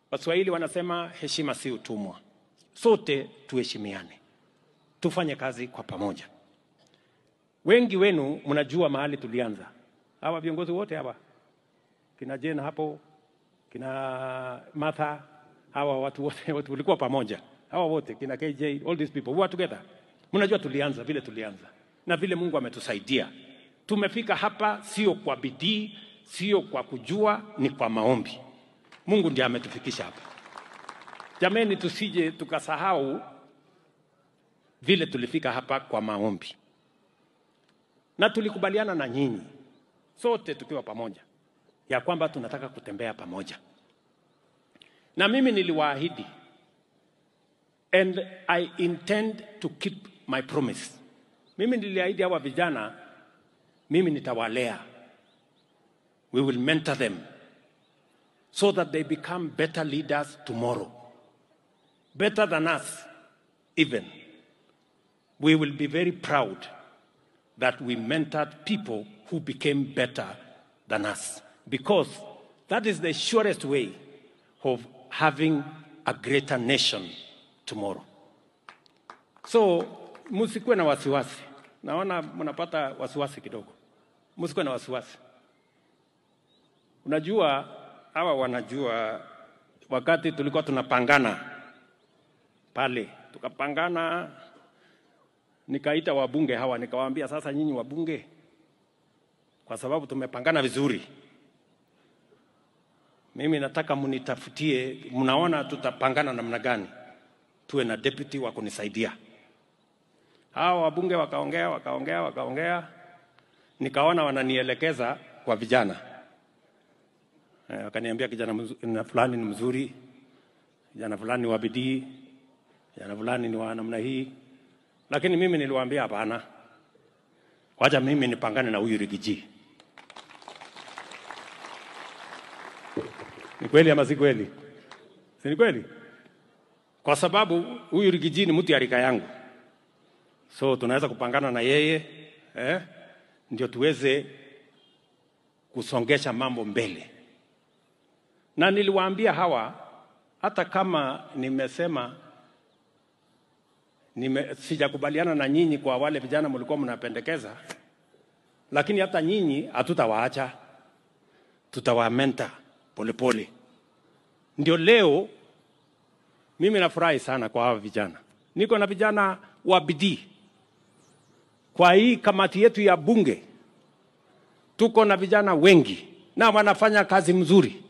Waswahili wanasema heshima si utumwa. Sote tuheshimiane, tufanye kazi kwa pamoja. Wengi wenu mnajua mahali tulianza, hawa viongozi wote hawa kina Jane hapo, kina Martha, hawa watu wote wote tulikuwa pamoja, hawa wote kina KJ, all these people we were together. Mnajua tulianza vile tulianza na vile Mungu ametusaidia tumefika hapa, sio kwa bidii, sio kwa kujua, ni kwa maombi. Mungu ndiye ametufikisha hapa. Jameni, tusije tukasahau vile tulifika hapa kwa maombi, na tulikubaliana na nyinyi sote tukiwa pamoja ya kwamba tunataka kutembea pamoja, na mimi niliwaahidi and I intend to keep my promise. Mimi niliahidi hawa vijana, mimi nitawalea, we will mentor them so that they become better leaders tomorrow, better than us even. We will be very proud that we mentored people who became better than us because that is the surest way of having a greater nation tomorrow. So msikuwe na wasiwasi, naona mnapata wasiwasi kidogo. Msikuwe na wasiwasi. Unajua hawa wanajua, wakati tulikuwa tunapangana pale, tukapangana, nikaita wabunge hawa, nikawaambia sasa, nyinyi wabunge, kwa sababu tumepangana vizuri, mimi nataka mnitafutie, mnaona tutapangana namna gani, tuwe na deputy wa kunisaidia. Hawa wabunge wakaongea, wakaongea, wakaongea, nikaona wananielekeza kwa vijana Eh, wakaniambia kijana mzu- na fulani ni mzuri, kijana fulani ni wa bidii, kijana fulani ni wa namna hii, lakini mimi niliwaambia hapana, wacha mimi nipangane na huyu Rigiji. Ni kweli ama si kweli? Si ni kweli? Kwa sababu huyu Rigiji ni mtu ya rika yangu, so tunaweza kupangana na yeye eh, ndio tuweze kusongesha mambo mbele na niliwaambia hawa hata kama nimesema nime, sijakubaliana na nyinyi kwa wale vijana mlikuwa mnapendekeza, lakini hata nyinyi hatutawaacha, tutawamenta polepole. Ndio leo mimi nafurahi sana kwa hawa vijana, niko na vijana wa bidii kwa hii kamati yetu ya bunge, tuko na vijana wengi na wanafanya kazi mzuri